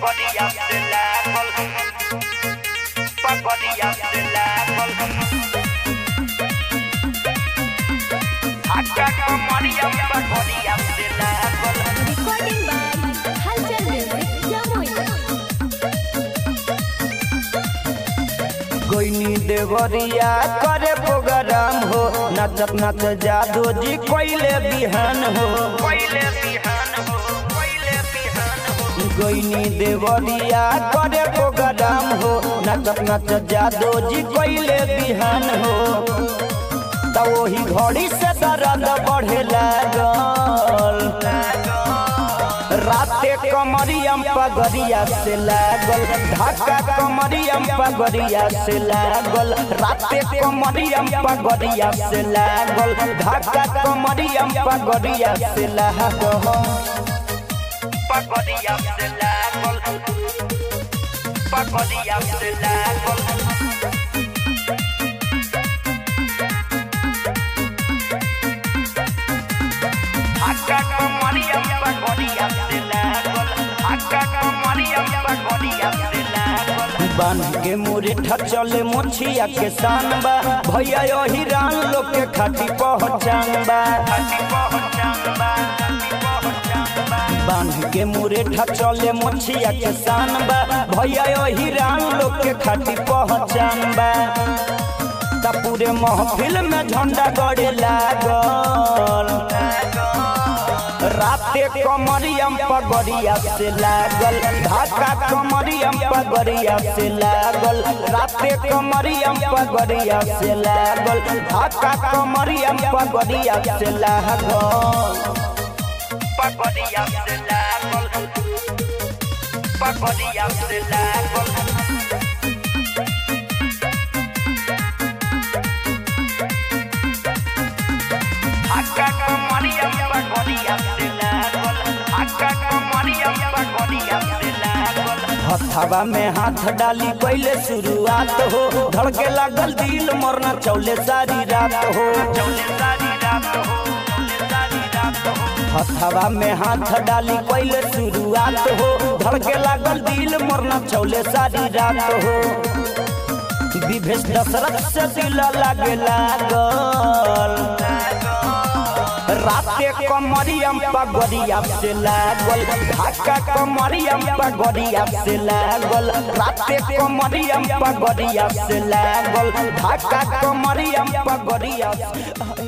Pagodiya se लागल Pagodiya se लागल Akka kamariya pagodiya se लागल Recording by Halchal Music, Jamui. कोइनी देवरिया करे प्रोग्राम हो नचत नच जादू जी कोइले बिहान हो पहिले बिहान हो पहिले बिहान हो कोइनी देवरिया करे प्रोग्राम हो नचत नच जादू जी कोइले बिहान हो त वही घड़ी से दर्द बढ़े लागल राते कमरियम पगरिया से लागल ढाका कमरियम पगरिया से लागल राते कमरियम पगरिया से लागल ढाका कमरियम पगरिया से लागल Pagodiya se लागल Pagodiya se लागल Akka kamariya pagodiya se लागल Akka kamariya pagodiya se लागल बांध के मुरेठा चले मोछिया के शान बा भैया यही रान लोग के खाती पहचान बा Hati पहचानबा हति पहचानबा बांध के मुरेठा चले मोछिया के शान बा भैया यही रान लोग के खाती पहचान बा ता पूरे महफिल में झंडा गड़े लागल राते कमरियम पगड़िया से लागल ढाका कमरियम पगड़िया से लागल राते कमरियम पगड़िया से लागल ढाका कमरियम पगड़िया से लागल Pagodiya se लागल Pagodiya se लागल Akka kamariya pagodiya se लागल Akka kamariya pagodiya se लागल हथवा में हाथ डाली पहले शुरुआत हो धड़के लागल दिल मरना चौले सारी रात हो चौले सारी रात हो चौले सारी रात हो हथवा में हाथ डाली पहले शुरुआत हो धड़के लागल दिल मरना चौले सारी रात हो विभेष दशरथ से दिल लागे लागल राते कमरियम पगड़िया से लागल ढाका कमरियम पगड़िया से लागल राते कमरियम पगड़िया से लागल ढाका कमरियम पगड़िया से